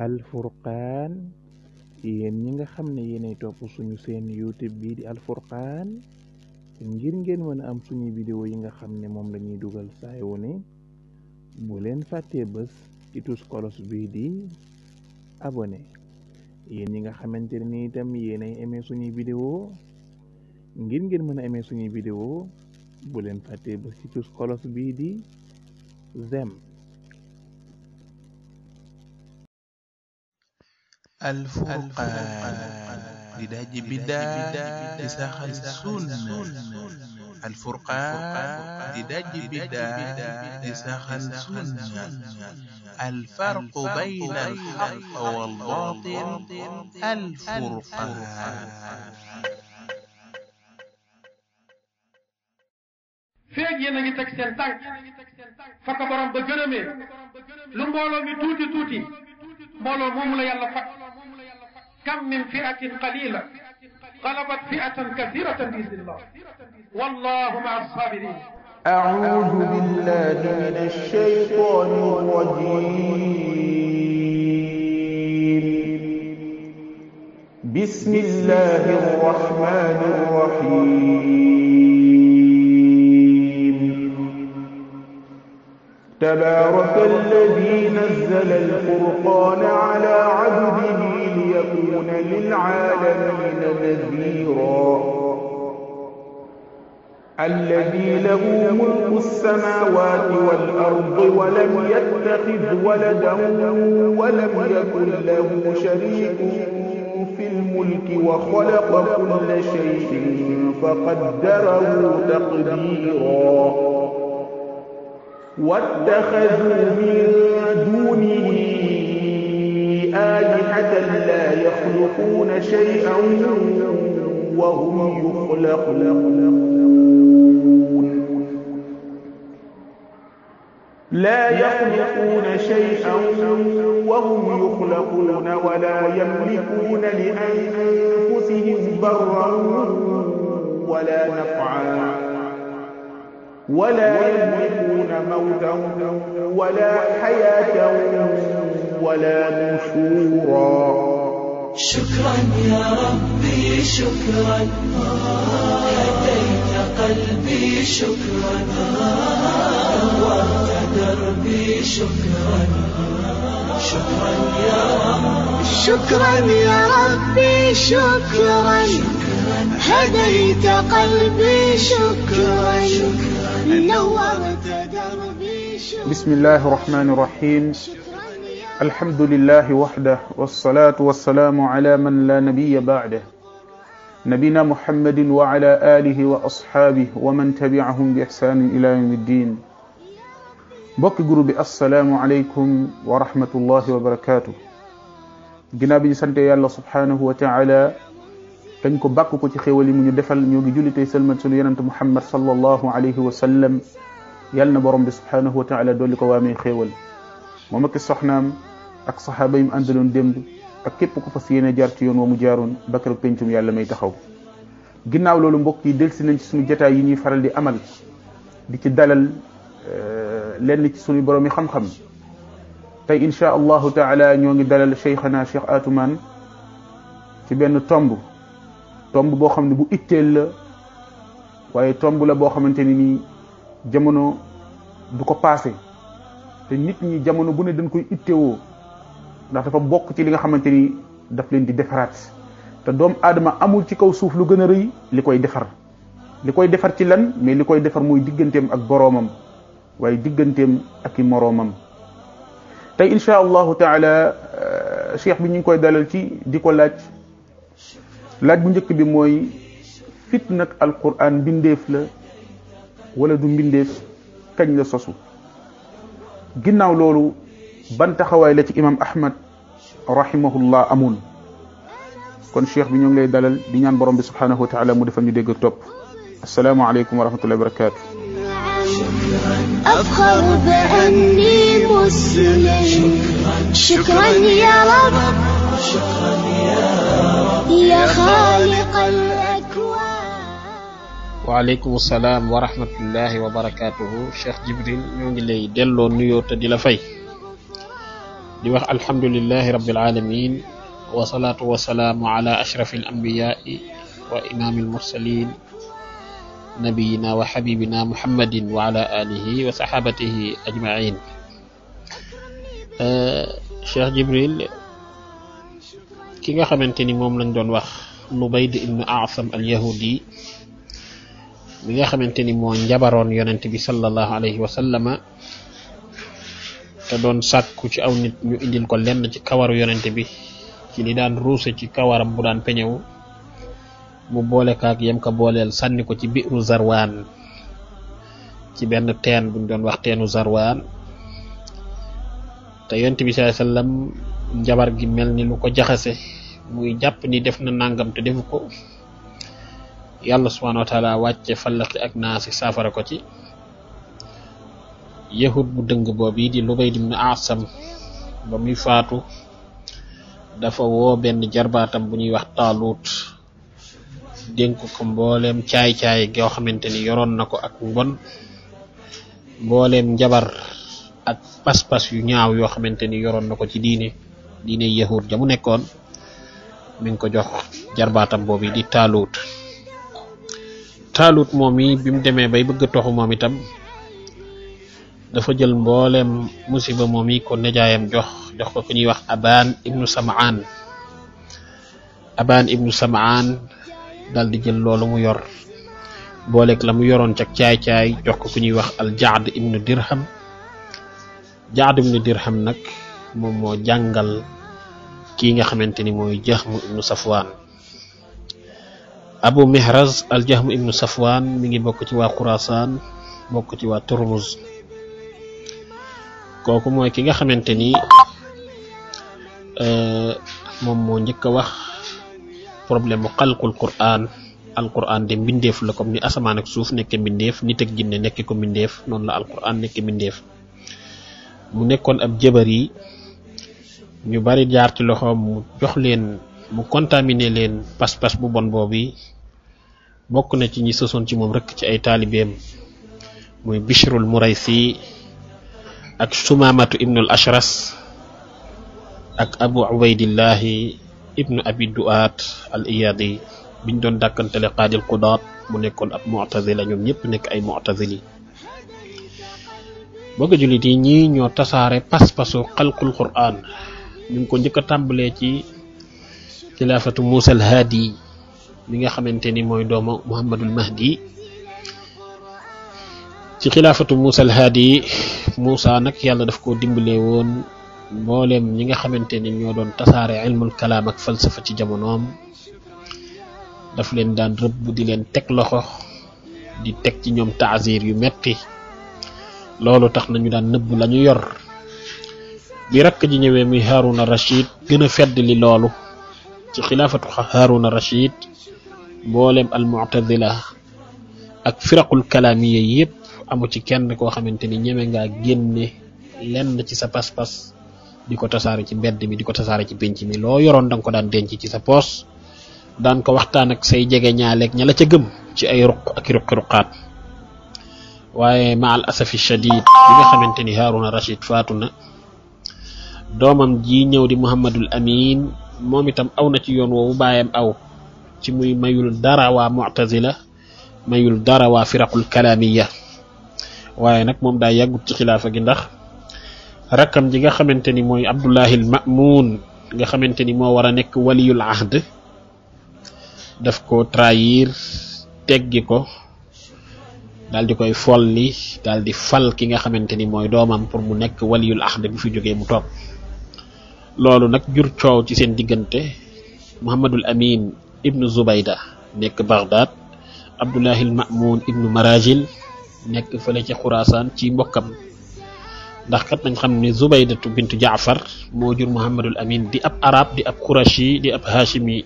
alfurqaan yéen ñi nga xam ne yéenay topp suñu seen youtube bii di alfurqaan ngir ngeen mën a am suñu vidéo yi nga xam ne moom lañuy dugal saayu ne bu leen fàttee bés ci tus kolos bii di abonné yéen ñi nga xamante ne ni itam yéenay aimé suñuy vidéo ngir ngeen mën a aimé suñuy vidéo bu leen fàttee bés ci tus kolos bii di zem alfurqaan di dajji biddaa di saxal sunna alfurqaan di dajji biddaa di saxal sunna alfarqu bayna alxaq wal baatil alfurqaan feeg yéen a ngi teg seen tànk fa ko borom ba gërëmee lu mbooloo mi tuuti tuuti mbooloo moomu la yàlla fat kam min fiatin qalila galabat fiatan kasiratan bi idnillah wallahu maa sabirin أعوذ بالله من الشيطان الرجيم بسم الله الرحمن الرحيم تبارك الذي نزل الفرقان على عبده ليكون للعالمين نذيرا الذي له ملك السماوات والأرض ولم يتخذ ولدا ولم يكن له شريك في الملك وخلق كل شيء فقدره تقديرا واتخذوا من دونه آلهة لا يخلقون شيئا وهم يخلقون لا يخلقون شيئا وهم يخلقون ولا يملكون لأنفسهم ضرا ولا نفعا ولا يملكون موتا ولا حياة ولا نشورا شكرا يا ربي شكرا هديت قلبي شكرا نورت دربي شكرا شكرا يا رب شكرا يا ربي شكرا هديت قلبي شكرا نورت دربي شكرا بسم الله الرحمن الرحيم الحمد لله وحده والصلاة والسلام على من لا نبي بعده نبينا محمد وعلى آله وأصحابه ومن تبعهم بإحسان إلى يوم الدين mbokki groupe bi assalaamu aleykum wa rahmatullahi wa barakaatu ginnaaw bi ñu sante yàlla subhaanahu wa taala dañ ko bàkk ko ci xéewal yi mu ñu defal ñoo ngi julli tey sëlmat sunu yonente muhammad sallallahu alayhi wa sallam yàlla na borom bi subhaanahu wa taala dolli ko waamee xéewal moom ak soxnaam ak saxaaba yi mu àndaloon démb ak képp ku fas yéene jaar ci yoon wa mu jaaroon bakar pencum yàlla may taxaw ginnaaw loolu mbokk yi delsi nañ ci suñu jataay yi ñuy faral di amal di ci dalal lenn ci suñu borom yi xam-xam tey insha allahu taala ñoo ngi dalal cheikhana cheikh atuman ci benn tomb tomb boo xam ne bu itteel la waaye tomb la boo xamante ni nii jamono du ko paase te nit ñi jamono bu ne dañ koy ittewoo ndax dafa bokk ci li nga xamante ni daf leen di defaraat te doomu aadama amul ci kaw suuf lu gën a rëy li koy defar li koy defar ci lan mais li koy defar mooy digganteem ak boroomam waaye digganteem ak i moroomam tey insha allahu taala cheikh bi ñu ngi koy dalal ci di ko laaj laaj bu njëkk bi mooy fitna ak alquran mbindeef la wala du mbindeef kañ la sosu ginnaaw loolu ban taxawaay la ci imam ahmad rahimahullah amoon kon cheikh bi ñoo ngi lay dalal di ñaan borom bi subhanahu wa taala mu defal ñu dégg topp assalaamu aleykum wa rahmatullahi wa barakatu أفخر بأني مسلم شكرا يا رب يا خالق الأكوان waaleykum salaam wa rahmatullahi wa barakaatuhu Cheikh Jibril ñoo ngi lay delloo nuyoo te di la fay di wax alhamdulillahi rabbil alamin wa salaatu wa salaamu ala ashrafi al anbiyaai wa imaami al mursalin nabiyina wa xabibina muhammadin wa ala alihi wa saxaabatihi ajmain Cheikh Jibril ki nga xamante ni moom lañ doon wax Lubayd ibnu Asam al yahudi mi nga xamante ni moo njabaroon yonent bi sallallahu alayhi wa sallama te doon sàkku ci aw nit ñu indil ko lenn ci kawaru yonent bi ci li daan ruuse ci kawaram bu daan peñewu mu boole kaak yem ko booleel sànni ko ci biiru zarwaan ci benn teen buñ doon wax teenu zarwaan te yonent bi sallallahu alayhi wasallam njabar gi mel ni lu ko jaxase muy jàpp ni def na nangam te defu ko yàlla subhanahu wa taala wàcce fallaqi ak naasi saafara ko ci yahud bu dëng boobu di Lubayd ibn Asam ba muy faatu dafa woo benn jarbaatam bu ñuy wax taaluut dénk ko mbooleem caay-caay goo xamante ni yoroon na ko ak mbon mbooleem njabar ak pas-pas yu ñaaw yoo xamante ni yoroon na ko ci diine diine yahud ja mu nekkoon mi ngi ko jox jarbaatam boobu di taaluut taalut moom yi bi mu demee bay bëgg a toxu moom itam dafa jël mbooleem musiba moom yi ko nejaayam jox jox ko ku ñuy wax abaan ibnu samaan abaan ibnu samaan dal di jël loolu mu yor booleeg la mu yoroon cag caay-caay jox ko ku ñuy wax al jaad ibnu dirham jaad ibnu dirham nag moom moo jàngal kii nga xamante ni mooy jaxmu ibnu safwaan abu mihraz al jahm ibnu safwan mi ngi bokk ci waa xurasaan bokk ci waa turmuz kooku mooy ki nga xamante ni moom moo njëkk a wax problème mu xalqul quran al quran de mbindeef la comme ni asamaan ak suuf nekke mbindeef nit ak jinne nekk ko mbindeef noonu la al quran nekk mbindeef mu nekkoon ab jëbar yi ñu bari jaar ci loxoom mu jox leen mu contaminé leen pas-pas bu bon boobu bokk na ci ñi sosoon ci moom rek ci ay taalibeem muy bishrul muraysi ak sumamatu ibnul ashras ak abu ubaydillahi ibnu abi duat al iyadi biñ doon dàkkantele qaadil qudaat mu nekkoon ab mu'tazila ñoom ñëpp nekk ay mu'tazili bëgg jullit yi ñii ñoo tasaare pas-pasu xalqul quran ñu ngi ko njëkk a tàmbalee ci xilaafatu Muusa al Haadi mi nga xamante ni mooy doomu Muhammadul Mahdi ci xilaafatu Muusa al Haadi Muusa nag yàlla daf ko dimbale woon mbooleem ñi nga xamante ni ñoo doon tasaare ilmul kalaam ak falsafa ci jamonoom daf leen daan rëbb di leen teg loxo di teg ci ñoom taazir yu metti loolu tax nañu daan nëbb la ñu yor bi rakk ji ñëwee muy Haruna Rashid gën a fedd li loolu ci xilaafatu Haruna Rashid mboolem al mu'tazila ak firaqul kalaamiya yépp amu ci kenn koo xamante ni ñeme ngaa génne lenn ci sa pas-pas di ko tasaare ci mbedd mi di ko tasaare ci pénc mi loo yoroon da nga ko daan denc ci sa poos daan ko waxtaan ak say jege ñaaleeg ña la ca gëm ci ay ruq ak ruqi ruqaat waaye ma al asafi shadid bi nga xamante ni Haruna Rashid faatu na doomam ji ñëw di Muhammadul Amin moom itam aw na ci yoon woowu baayam aw ci muy mayul dara waa mu'tazila mayul dara waa firaqul kalaamiya waaye nag moom daa yàggut ci xilaafa gi ndax rakkam ji nga xamante ni mooy Abdullahi al Ma'mun nga xamante ni moo war a nekk waliyul ahd daf ko trahir teggi ko daal di koy folli daal di fal ki nga xamante ni mooy doomam pour mu nekk waliyul ahd bu fi jógee mu toog loolu nag jur coow ci seen diggante Muhammadul Amin ibnu Zubayda nekk Baghdad Abdullahi al Ma'mun ibnu Marajil nekk fële ci Xuraasaan ci mbokkam ndax kat nañ xam ne Zubaydatu bintu Jaafar moo jur Muhammadul Amin di ab arab di ab Qurashi di ab Hashimi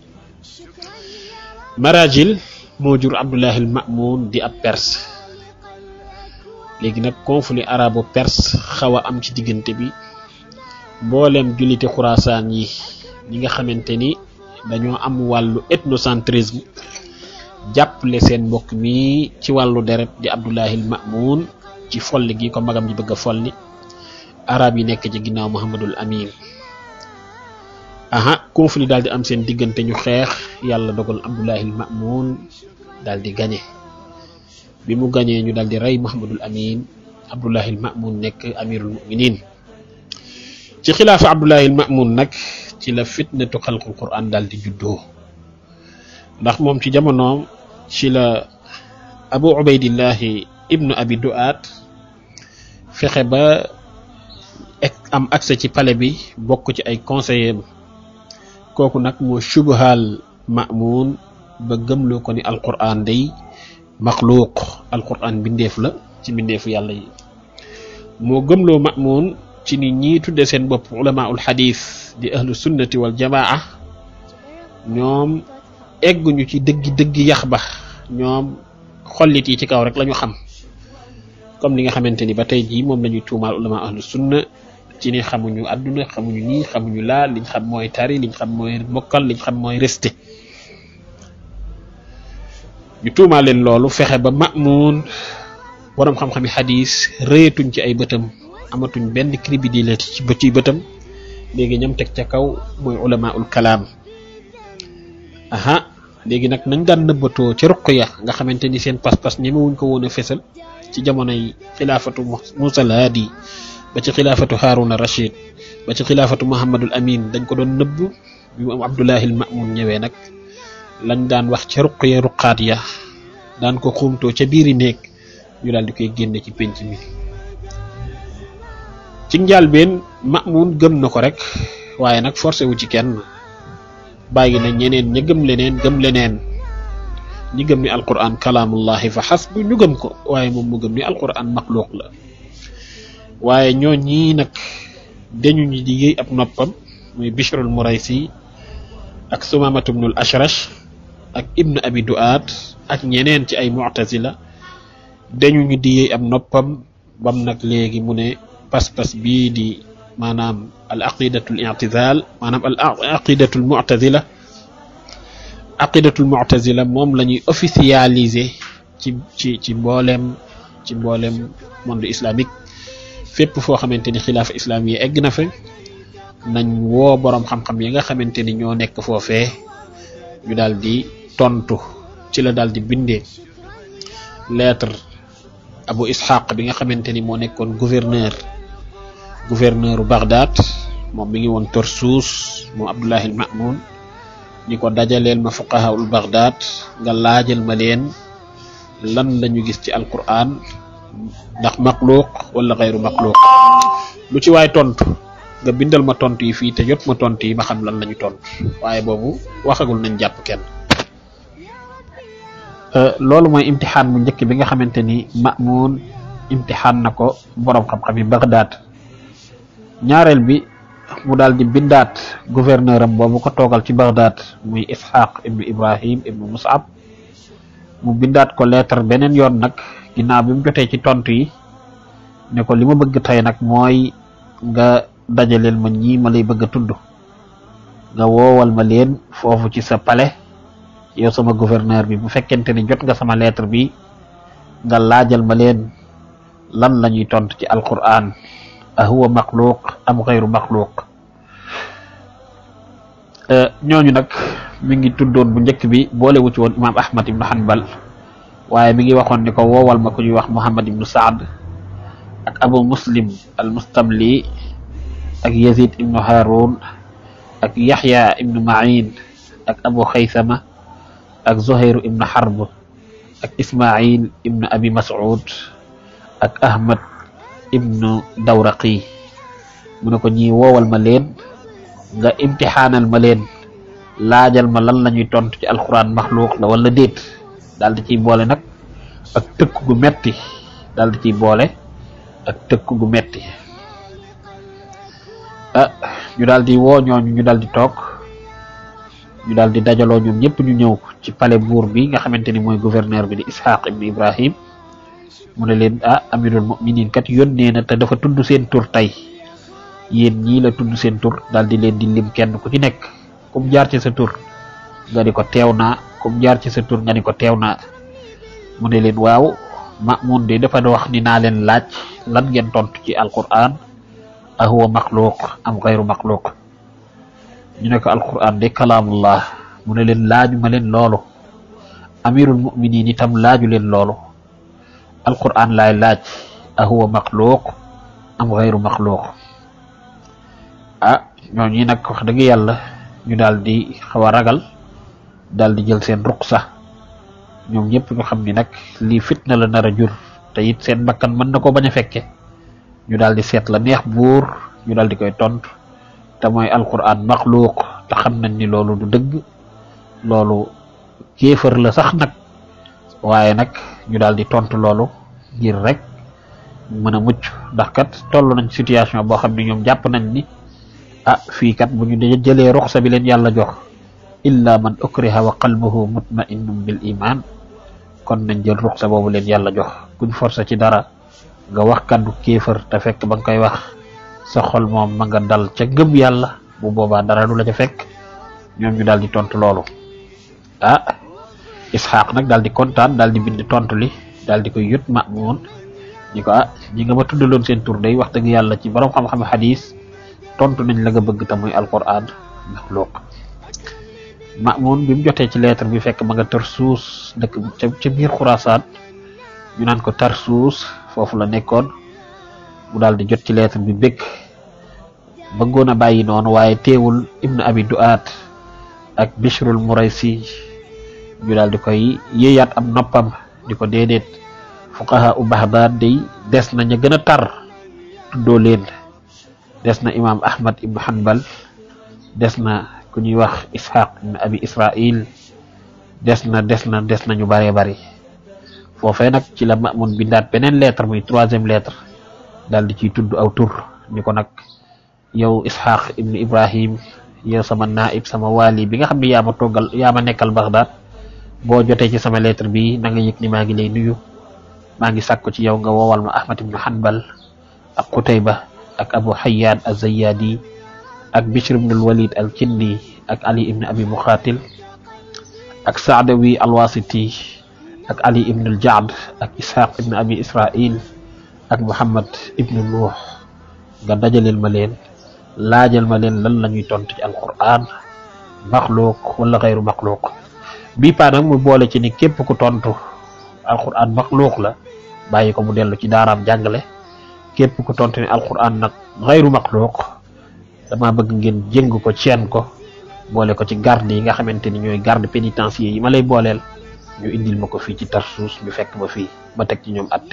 Marajil moo jur Abdullahi al Ma'mun di ab Perse léegi nag conflit arabo perse xaw a am ci diggante bi mboolem julliti xuraasaan yi ñi nga xamante ni dañoo am wàllu ethnocentrisme jàppale seen mbokk mi ci wàllu deret di Abdullahi Ma'mun ci folli gi ko magam ji bëgg a folli arab yi nekk ci ginnaaw Muhammadul Amin aha conflit daal di am seen diggante ñu xeex yàlla dogal abdullahil mamun daal di gañe bi mu gañee ñu daal di rey muhammadul amin abdullahil mamun nekk amirul muminin ci xilaafa abdullahil mamun nag ci la fitnatu xalqul quran daal di juddoo ndax moom ci jamonoom ci la abu ubaydillahi ibnu abi duat fexe ba am accès ci palais bi bokk ci ay conseillers kooku nag moo subhaal mamun ba gëmloo ko ni alquran day maxluuq alquran bindeef la ci bindeefu yàlla yi moo gëmloo mamun ci ni ñii tudde seen bopp ulamaul xadis di ahlu sunnati wal jamaa ñoom egguñu ci dëggi dëggi yax ba ñoom xollit yi ci kaw rek lañu xam comme li nga xamante ni ba tey jii moom lañuy tuumaal ulama ahlu sunna ci ni xamuñu àdduna xamuñu nii xamuñu laa liñ xam mooy tari liñ xam mooy mokkal liñ xam mooy resté ñu tuumaal leen loolu fexe ba mamun boroom xam-xami xadis rëyatuñ ci ay bëtam amatuñ benn crédibilité ci bë ci bëtam léegi ñam teg ca kaw mooy ulamaul kalaam aha léegi nag nañ daan nëbbatoo ca ruq ya nga xamante ni seen pas-pas ñemewuñ ko woon a fesal ci jamonoy xilaafatu Musa al Hadi ba ci xilaafatu Haruna Rashid ba ci xilaafatu Muhammadul Amin dañ ko doon nëbb bi mu am Abdullahil Mamun ñëwee nag lañ daan wax ca ruq ya ruqaat ya daan ko xuumtoo ca biiri néeg ñu daal di koy génne ci penc mi ci njàlbeen Mamun gëm na ko rek waaye nag forcé wu ci kenn bàyyi na ñeneen ña gëm leneen gëm leneen ñi gëm ni alquran kalaamullahi fa xasbu ñu gëm ko waaye moom mu gëm ni alquran maxluuq la waaye ñoo ñii nag dañu ñi di yëy ab noppam muy bishrul muraysi ak sumamatu bnul ashrash ak ibnu abi duaat ak ñeneen ci ay mu'tazila dañu ñu di yëy ab noppam bam nag léegi mu ne pas-pas bii di maanaam al aqidatul i'tizal maanaam al aqidatul mu'tazila aqidatul mu'tazila moom la ñuy officialiser ci ci ci mbooleem ci mbooleem monde islamique fépp foo xamante ni xilaafa islam yi egg na fa nañ woo boroom xam-xam yi nga xamante ni ñoo nekk foofee ñu daal di tontu ci la daal di bindee lettre abu ishaq bi nga xamante ni moo nekkoon gouverneur gouverneur u Bagdad moom mi ngi woon Tarsus moom Abdullahi al-Ma'mun ñi ko dajaleel ma fuqahaul Bagdad nga laajal ma leen lan la ñu gis ci alquran ndax maxluuq wala xayru maxluuq lu ci waay tontu nga bindal ma tontu yi fii te jot ma tontu yi ma xam lan la ñu tontu waaye boobu waxagul nañ jàpp kenn. loolu mooy imtixaan bu njëkk bi nga xamante ni Ma'mun imtixaan na ko borom xam-xam yi Bagdad ñaareel bi mu daal di bindaat gouverneur am boobu ko toogal ci Bagdad muy Ishaq ibnu Ibrahim ibnu Mus'ab mu bindaat ko lettre beneen yoon nag ginnaaw bi mu jotee ci tontu yi ne ko li ma bëgg tey nag mooy nga dajaleel ma ñii ma lay bëgg a tudd nga woowal ma leen foofu ci sa palais yow sama gouverneur bi bu fekkente ni jot nga sama lettre bi nga laajal ma leen lan la ñuy tontu ci alquran ahuwa maxluuq am xayru maxluuq ñooñu nag mi ngi tuddoon bu njëkk bi boolewu ci woon imaam ahmad ibnu hanbal waaye mi ngi waxoon ni ko woowal ma ku ñuy wax muhammad ibnu saad ak abu muslim al mustamli ak yazid ibnu harun ak yaxya ibnu ma'in ak abu xaysama ak zuhayru ibnu harb ak ismail ibnu abi mas'ud ak ahmad ibnu dawraqi mu ne ko ñi woowal ma leen nga imtixaanal ma leen laajal ma lan la ñuy tontu ci alquran maxluuq la wala déet daal di ciy boole nag ak tëkk gu metti daal di ciy boole ak tëkk gu metti ah ñu daal di woo ñooñu ñu daal di toog ñu daal di dajaloo ñoom ñëpp ñu ñëw ci palais buur bi nga xamante ni mooy gouverneur bi di Ishaq ibn Ibrahim mu ne leen ah amirul muminin kat yónnee na te dafa tudd seen tur tey yéen ñii la tudd seen tur daal di leen di lim kenn ku ci nekk kum jaar ci sa tur nga di ko teew naa kum jaar ci sa tur nga ni ko teew naa mu ne leen waaw Mamun de dafa wax ni naa leen laaj lan ngeen tontu ci alquran ahuwa maxluuq am xayru maxluuq ñu ne ko alquran de kalaamullah mu ne leen laaju ma leen loolu amirul muminin itam laaju leen loolu alquran laay laaj ahuwa maxluuq am xayru maxluuq ah ñoo ñi nag wax dëgg yàlla ñu daal di xaw a ragal daal di jël seen ruq sax ñoom ñëpp ñu xam ni nag lii fitna la nar a jur te it seen bakkan mën na ko bañ a fekke ñu daal di seet la neex buur ñu daal di koy tontu te mooy alquran maxluuq te xam nañ ni loolu du dëgg loolu kéefër la sax nag waaye nag ñu daal di tontu loolu ngir rek mën a mucc ndax kat toll nañ situation boo xam ne ñoom jàpp nañ ni ah fii kat bu ñu dee jëlee ruxsa bi leen yàlla jox illa man ukriha wa qalbuhu mutma'innun bil iman kon nañ jël ruxsa boobu leen yàlla jox kuñ forcé ci dara nga wax kaddu kéefër te fekk ba nga koy wax sa xol moom ma nga dal ca gëm yàlla bu boobaa dara du la ca fekk ñoom ñu daal di tontu loolu ah isxaq nag daal di kontaan daal di bind tontu li daal di koy yut Maamun ñi ko ah ñi nga ma tuddaloon seen tur day wax dëgg yàlla ci borom xam-xam xadis tontu nañ la nga bëgg te muy alquran maxluuq Maamun bi mu jotee ci lettre bi fekk ma nga tar suus dëkk ca ca biir xurasaan ñu naan ko tar suus foofu la nekkoon mu daal di jot ci lettre bi bëgg bëggoon a bàyyi noonu waaye teewul ibnu abi duaat ak bishrul muraysi ñu daal di koy yéeyaat am noppam di ko déedéet fuqaha u baxdaad day des na ña gën a tar tuddoo leen des na imam ahmad ibnu hanbal des na ku ñuy wax ishaq ibnu abi israil des na des na des na ñu baree bari foofee nag ci la Maamun bindaat beneen lettre muy troisième lettre daal di ciy tudd aw tur ni ko nag yow ishaq ibnu ibrahim yow sama naib sama wali bi nga xam ne yaa ma toggal yaa ma nekkal Baghdad boo jotee ci sama lettre bi na nga yëg ni maa ngi lay nuyu maa ngi sàkku ci yow nga woowal ma ahmad ibnu hanbal ak qutayba ak abu hayyan az-zayyadi ak bishr ibnu al-walid al-kindi ak ali ibnu abi muxaatil ak saadawi al-wasiti ak ali ibnu al-jaad ak ishaq ibnu abi israil ak muhammad ibnu nuux nga dajaleel ma leen laajal ma leen lan la ñuy tontu ci alquran maxluuq wala xayru maxluuq bii paa nag mu boole ci ni képp ku tontu alquran maxluuq la bàyyi ko mu dellu ci daaraam jàngale képp ku tontu ni alquran nag xayru maxluuq dama bëgg ngeen jëng ko ceen ko boole ko ci garde yi nga xamante ni ñooy garde pénitencier yi ma lay booleel ñu indil ma ko fii ci Tarsus ñu fekk ma fii ma teg ci ñoom at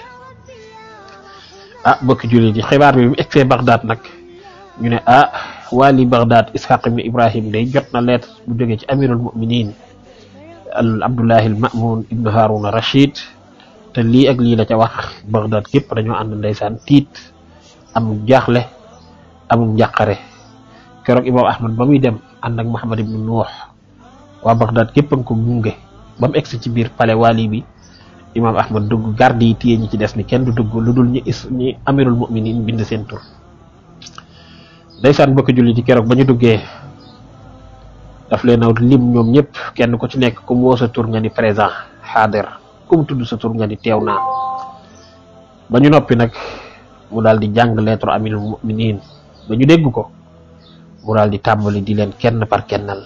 ah bokki jullit yi xibaar bi mu egsee Bagdad nag ñu ne ah wali Bagdad Ishaq ibn Ibrahim day jot na lettre bu jógee ci amirul muminin al Abdullahi al Mamun ibn Haruna Rashid te lii ak lii la ca wax Bagdad képp dañoo ànd ndeysaan tiit amul jaaxle amul njàqare keroog Imam Ahmad ba muy dem ànd ak Muhammad ibn Nuux waa Bagdad képp a nga ko gunge ba mu egsi ci biir palais wali bi Imam Ahmad dugg garde yi téye ñi ci des ni kenn du dugg lu dul ñi is ñi amirul muminin bind seen tur ndeysaan bokk julli ci keroog ba ñu duggee daf leen a lim ñoom ñëpp kenn ku ci nekk ku mu woo sa tur nga ni présent xaadir ku mu tudd sa tur nga ni teew naa ba ñu noppi nag mu daal di jàng lettre amirul muminin ba ñu dégg ko mu daal di tàmbali di leen kenn par kennal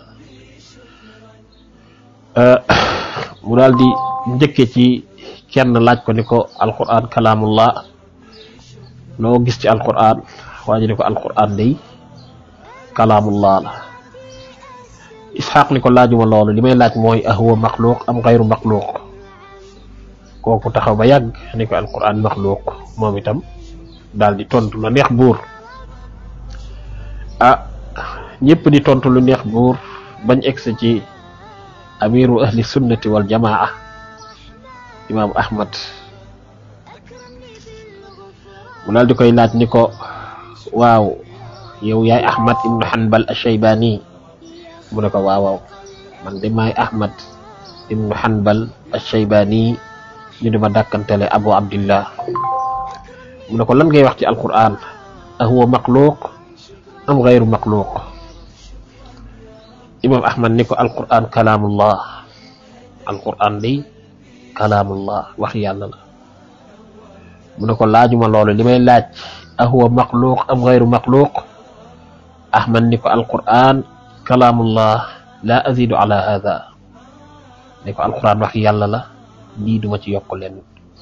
mu daal di njëkke ci kenn laaj ko ni ko alquran kalaamullah loo gis ci alquran waa ji ni ko alquran day kalaamullah la isxaq ni ko laajuma loolu li may laaj mooy ahuwa maxluuq am xayru maxluuq kooku taxaw ba yàgg ni ko alquran maxluuq moom itam daal di tontu la neex buur ah ñëpp di tontu lu neex buur bañ egsi ci amiru ahli sunnati wal jamaa imam ahmad mu daal di koy laaj ni ko waaw yow yaay ahmad ibnu hanbal ashaybani mu ne ko waaw waaw man de maay ahmad ibnu hanbal ashaybani ñu di ma dàkkantele abu abdillah mu ne ko lan ngay wax ci alquran ahuwa maxluuq am gayru maxluuq imam ahmad ni ko alquran kalaamullah alquran day kalaamullah wax yàlla la mu ne ko laajuma loolu li may laaj ahuwa maxluuq am gayru maxluuq ahmad ni ko alquran kalaamullah la azidu ala hada ne ko alquran wax yàlla la lii duma ci yokk leen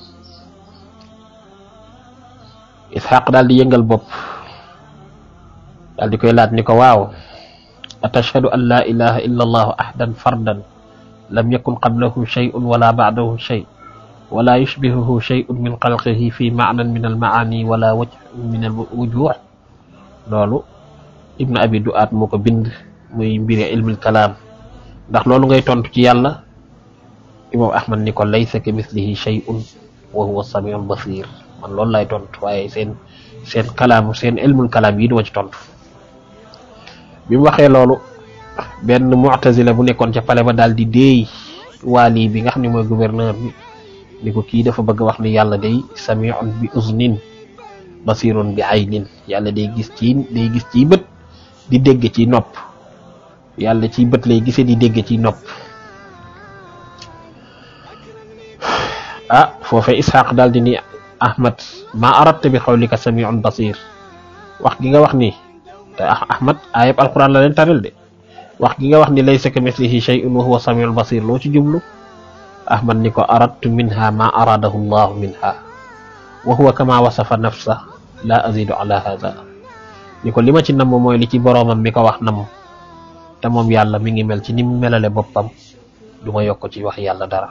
isxaq daal di yëngal bopp daal di koy laaj ni ko waaw atashhadu an la ilaha illa allahu ahdan fardan lam yakun qablahu shay'un wala ba'dahu shay wala yushbihuhu shay'un min xalqihi fi ma'nan min almaani wala wajh min alwujuh loolu ibnu abi du'aat moo ko bind muy mbiri ilmul kalaam ndax loolu ngay tontu ci yàlla imam ahmad ni ko laysa ka mislihi shay'un wa huwa samiul basir man loolu lay tontu waaye seen seen kalaam seen ilmul kalaam yi duma ci tontu bi mu waxee loolu benn mu'tazila bu nekkoon ca pale ba daal di déey waali bi nga xam ne mooy gouverneur bi ni ko kii dafa bëgg wax ni yàlla day samiun bi uznin basirun bi aynin yàlla day gis ci day gis ci bët di dégg ci nopp yàlla ci bët lay gisee di dégg ci nopp ah foofee ishaq daal di ni ahmad ma aradta bi xawlika samiun basir wax gi nga wax ni te ahmad ayab alquran la leen taril de wax gi nga wax ni laysa ka mislihi shay'un wa huwa samiul basir loo ci jublu ahmad ni ko aradtu minha ma aradahu llahu minha wa huwa kama wasafa nafsa la azidu ala hada ni ko li ma ci namm mooy li ci boroomam mi ko wax namm te moom yàlla mi ngi mel ci ni mu melale boppam du ma yokk ci wax yàlla dara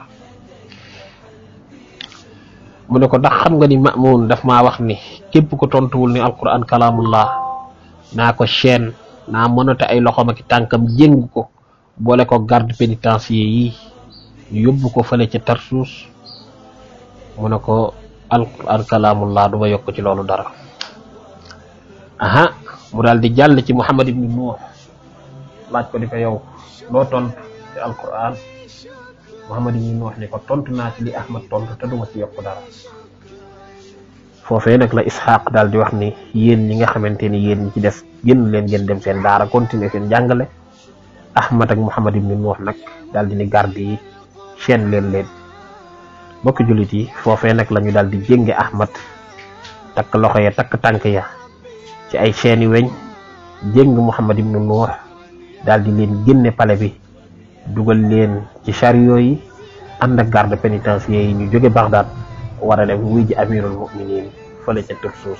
mu ne ko ndax xam nga ni mamun daf maa wax ni képp ko tontuwul ni alquran kalaamullah naa ko chaîne naa mënate ay loxoom ak tànkam jéng ko boole ko garde pénitencier yi ñu yóbbu ko fële ca tarsuus mu ne ko alquran kalaamullah du ma yokk ci loolu dara aha mu daal di jàll ci muhammad ibni nuux laaj ko di ko yow loo tontu ci alquran muhammad ibni nuux ni ko tontu naa ci li ahmad tontu te duma ci yokk dara foofee nag la ishaq daal di wax ni yéen ñi nga xamante ni yéen ñi ci des génn leen ngeen dem seen daara continuer seen jàngale ahmad ak muhammad ibni nuux nag daal di ni garde yi chaîne leen leen bokki jullit yi foofee nag la ñu daal di jénge ahmad takk loxo ya takk tànk ya ci ay chaîne yu weñ jéng muhammad ibnu nuux daal di leen génne pale bi dugal leen ci chariot yi ànd ak garde pénitentiaire yi ñu jóge Bagdad war a dem wuy ji amirul muminin fële ca Tarsus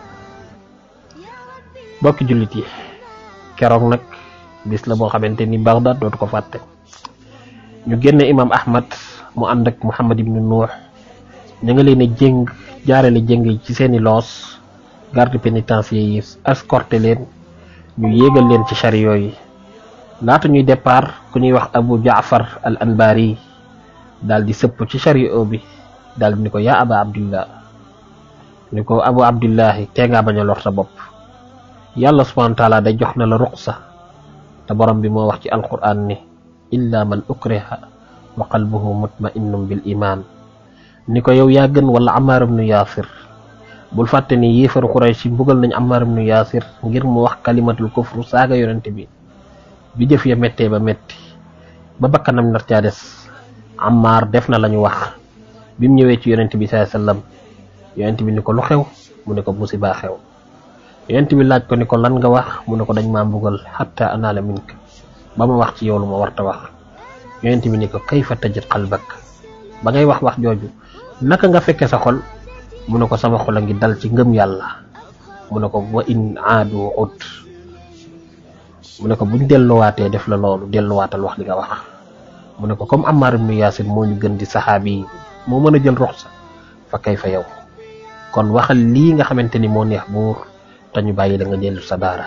bokki jullit yi keroog nag bis la boo xamante ni Bagdad dootu ko fàtte ñu génne imam ahmad mu ànd ak muhammad ibnu nuux ña nga leen a jéng jaarale jéng yi ci seeni loos garde pénitentiaire yi escorté leen ñu yéegal leen ci chariot yi laata ñuy départ ku ñuy wax abu jaafar al anbari daal di sëpp ci chariot bi daal di ni ko yaa aba abdillah ni ko abu abdillahi tee ngaa bañ a lor sa bopp yàlla subhanahu wa taala day jox na la ruqsa te borom bi moo wax ci alquran ni illa man ukriha wa qalbuhu mutma'innun bil iman ni ko yow yaa gën wala Ammaar ibnu Yaasir bul fàtte ni yéefaru Quraysh yi mbugal nañ Ammaar ibnu Yaasir ngir mu wax kalimatul kufru saaga yonent bi bi jëf ya méttee ba métti ba bakkanam nar caa des Ammaar def na la ñu wax bi mu ñëwee ci yonent bi sallallahu alayhi wasallam yonent bi ni ko lu xew mu ne ko musiba xew yonent bi laaj ko ni ko lan nga wax mu ne ko dañ maa mbugal hatta anaala mink ba ma wax ci yow lu ma warta wax yonent bi ni ko kayfa tajid qalbak ba ngay wax wax jooju naka nga fekke sa xol mu ne ko sama xol a ngi dal ci ngëm yàlla mu ne ko wa in aadu ud mu ne ko buñ delluwaatee def la loolu delluwaatal wax li nga wax mu ne ko comme Ammar ibnu Yaasir moo ñu gën di saxaabi yi moo mën a jël rox sa fa kay fa yow kon waxal lii nga xamante ni moo neex buur te ñu bàyyi la nga dellu sa daara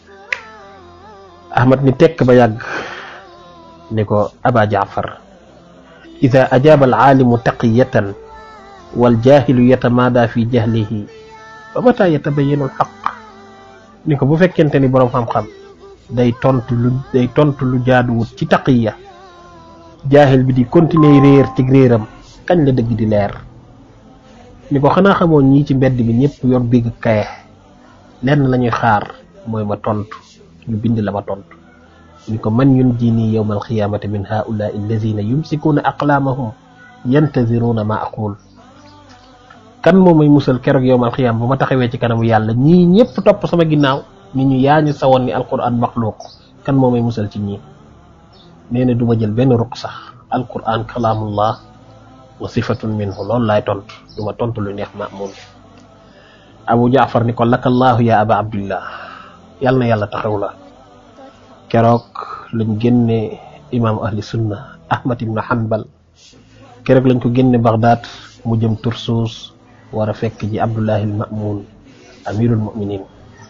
ahmad ni tekk ba yàgg ni ko aba jaafar ida ajaaba alaalimu taqiyatan waljahilu yatamaada fi jahlihi fa mata yatabayanu alxaq ni ko bu fekkente ni boroom xam-xam day tontu lu day tontu lu jaaduwut ci taqiya jaahil bi di continuer réer ci réeram kañ la dëgg di leer ni ko xanaa xamoo ñii ci mbedd bi ñëpp yor bigg kaye lenn lañuy xaar mooy ma tontu ñu bind la ma tontu ni ko man yun jini yowma alqiyamati min haulai allazina yumsikuuna aqlaamahum yantaziruna ma aqul kan moo may musal keroog yowma alqiyama bu ma taxawee ci kanamu yàlla ñii ñëpp topp sama ginnaaw ñi ñu yaa ñu sawoon ni alquran maxluuq kan moo may musal ci ñii nee na du ma jël benn ruq sax alquran kalaamullah wa sifatun minhu loolu laay tontu du ma tontu lu neex Ma'mun Abu Jaafar ni ko lakallaahu ya aba abdillah yal na yàlla taxaw la keroog lañ génne imaamu ahli sunna Ahmad ibn Hanbal keroog lañ ko génne Baghdad mu jëm Tursus war a fekk ji Abdullahi al Ma'mun amirul muminin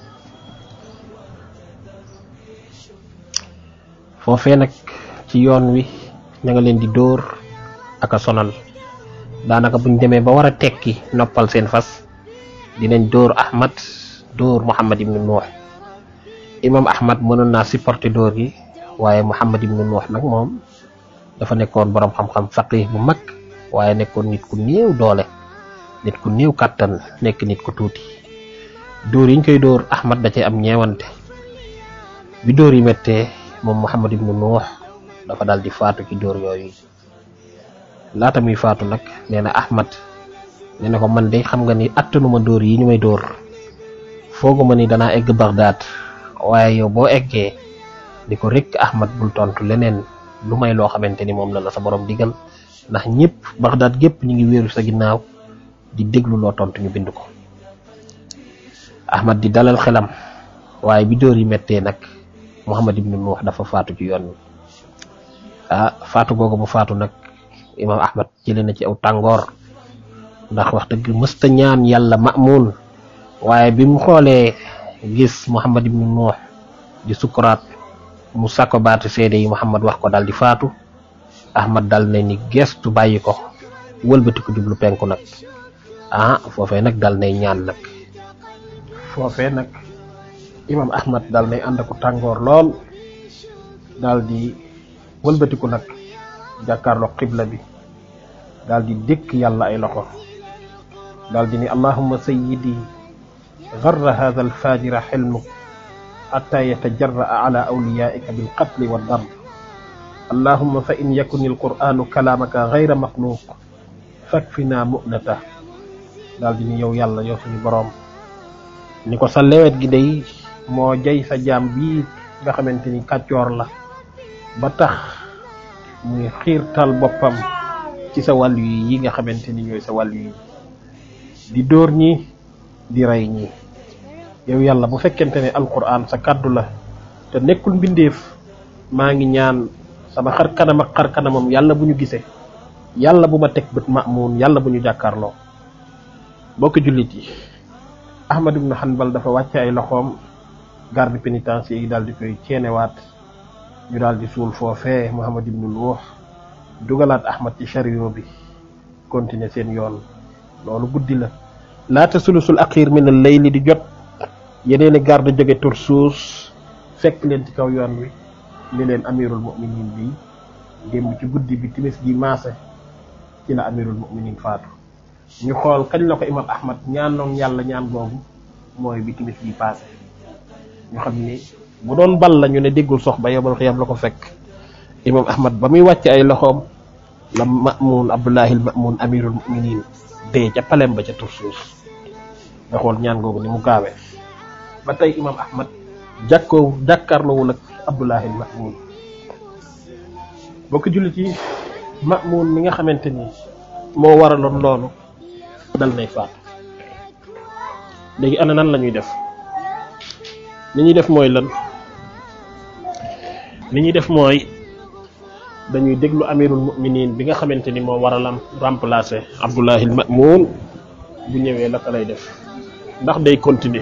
foofee nag ci yoon wi ña nga leen di dóor ak a sonal daanaka buñ demee ba war a tekki noppal seen fas dinañ dóor Ahmad dóor Muhammad ibnu Nuux imam Ahmad mënoon naa supporter dóor gi waaye Muhammad ibnu Nuux nag moom dafa nekkoon borom xam-xam faqih bu mag waaye nekkoon nit ku néew doole nit ku néew kàttan nekk nit ku tuuti dóor yiñ koy dóor Ahmad da cee am ñeewante bi dóor yi méttee moom Muhammad ibnu Nuux dafa daal di faatu ci dóor yooyu laata muy faatu nag nee na Ahmad nee na ko man de xam nga ni attanuma dóor yi ñu may dóor fooguma ni danaa egg Bagdad waaye yow boo eggee di ko rek Ahmad bul tontu leneen lu may loo xamante ni moom la la sa borom digal ndax ñëpp Bagdad gépp ñu ngi wéeru sa ginnaaw di déglu loo tontu ñu bind ko Ahmad di dalal xelam waaye bi dóor yi méttee nag Muhammad ibnu Nuux dafa faatu ci yoon wi ah faatu googu bu faatu nag imam Ahmad jëlee na ci aw tàngoor ndax wax dëgg mësta ñaan yàlla Ma'mun waaye bi mu xoolee gis Muhammad ibnu Nuux di sukuraat mu sàkko baatu seede yi Muhammad wax ko daal di faatu Ahmad dal na ni gestu bàyyi ko wëlbati ko jublu penku nag ah foofee nag dal nay ñaan nag foofee nag imam Ahmad dal nay ànd ko tàngoor lool daal di wëlbatiku nag jàkkaarloo xibla bi daal di dékk yàlla ay loxo daal di ni allahumma sayyidi garra hadha alfajira xilmuk xata yatajarraa ala awliyaika bilqatli waddard allahumma fa in yakun alquranu kalaamaka gayra maxluuq fakfina mu'nata daal di ni yow yàlla yow suñu boroom ni ko sa lewet gi day moo jay sa jaam bii nga xamante ni kàccoor la ba tax muy xiirtal boppam ci sa wàllu yi yi nga xamante ni ñooy sa wàllu yi di dóor ñi di rey ñi yow yàlla bu fekkente ne alquran sa kàddu la te nekkul mbindeef maa ngi ñaan sama xar kanam ak xar kanamam yàlla bu ñu gisee yàlla bu ma teg bët Ma'mun yàlla bu ñu jàkkaarloo bokk jullit yi Ahmad ibn Hanbal dafa wàcce ay loxoom garde pénitentiaire yi daal di koy ceenewaat ñu daal di suul foofee Muhammad ibnu Nuux dugalaat Ahmad ci chariot bi continuer seen yoon loolu guddi la laata sulusul axiir min al layli di jot yeneeni garde jóge Tursuus fekk leen ci kaw yoon wi ni leen amirul muminin bi démb ci guddi bi timis gi maase ci la amirul muminin faatu ñu xool kañ la ko imam Ahmad ñaanoon yàlla ñaan googu mooy bi timis gi paase ñu xam ni bu doon bal la ñu ne déggul sox ba yobal xiyam la ko fekk imam ahmad ba muy wàcc ay loxoom la Ma'mun abdullahi al Ma'mun amirul muminin dee ca palem ba ca Tursuus nga xool ñaan googu ni mu gaawee ba tey imam ahmad jàkkoo jàkkaarloowul ak abdullahi al Ma'mun bokk jullit yi Ma'mun mi nga xamante ni moo waraloon loolu dal nay faatu léegi ana nan la ñuy def li ñuy def mooy lan li ñuy def mooy dañuy déglu amirul muminin bi nga xamante ni moo war a lam remplacer Abdullahi al Ma'mun bu ñëwee la ko lay def ndax day continuer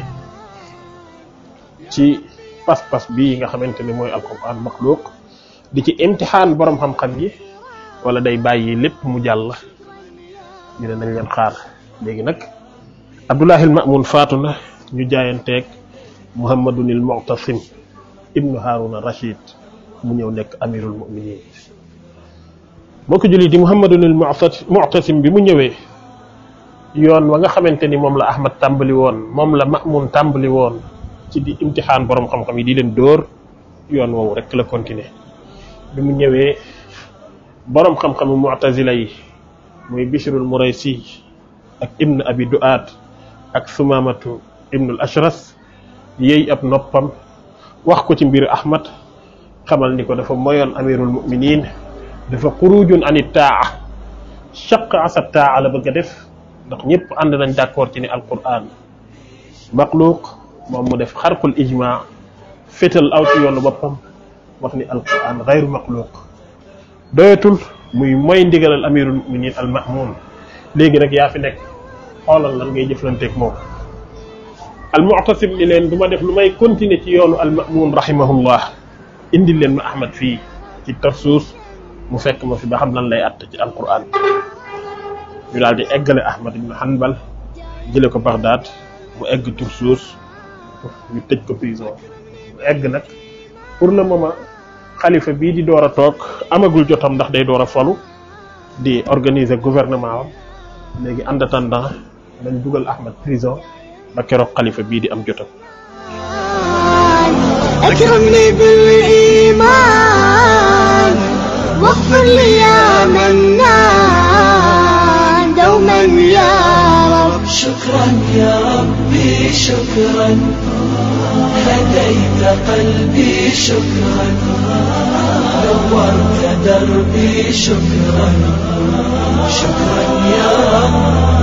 ci pas-pas bii nga xamante ni mooy alquran maxluuq di ci imtixaan borom xam-xam yi wala day bàyyi lépp mu jàll ñu ne nañ leen xaar léegi nag Abdullahi al Ma'mun faatu na ñu jaayanteeg muhammadun il mu'tasim ibnu haruna rashid mu ñëw nekk amirul muminin boo ko jullit di muhammadun il mu'tasim bi mu ñëwee yoon wa nga xamante ni moom la ahmad tàmbali woon moom la ma'mun tàmbali woon ci di imtixaan borom xam-xam yi di leen dóor yoon woowu rek la continuer bi mu ñëwee borom xam-xamu mu'tazila yi muy bishrul muraysi ak ibn abi du'aat ak sumamatu ibnul ashras yéey ab noppam wax ko ci mbir ahmad xamal ni ko dafa moyoon amirul muminin dafa xurujun anit taa chaq asa taa la bëgg a def ndax ñëpp ànd nañ d'accord ci ni alquran maxluuq moom mu def xarqul ijma fétal aw ci yoonu boppam wax ni alquran xayru maxluuq doyatul muy mooy ndigalal amirul muminin al mahmum léegi nag yaa fi nekk xoolal lan ngay jëflanteeg moom al mu'tasim ni leen du ma def lu may continuer ci yoonu al mamun rahimahullah indi leen ma ahmad fii ci tarsuus mu fekk ma fi ba xam lan lay att ci alquran ñu daal di eggale ahmad ibn hanbal jële ko baghdad mu egg tarsuus ñu tëj ko prison mu egg nag pour le moment xalifa bii di door a toog amagul jotam ndax day door a folu di organiser gouvernement am léegi en attendant dañ dugal ahmad prison ba keroog xalifa bii di am jotam أكرمني بالإيمان واغفر لي يا منان دوما يا رب شكرا يا ربي شكرا هديت قلبي شكرا نورت دربي شكرا شكرا يا رب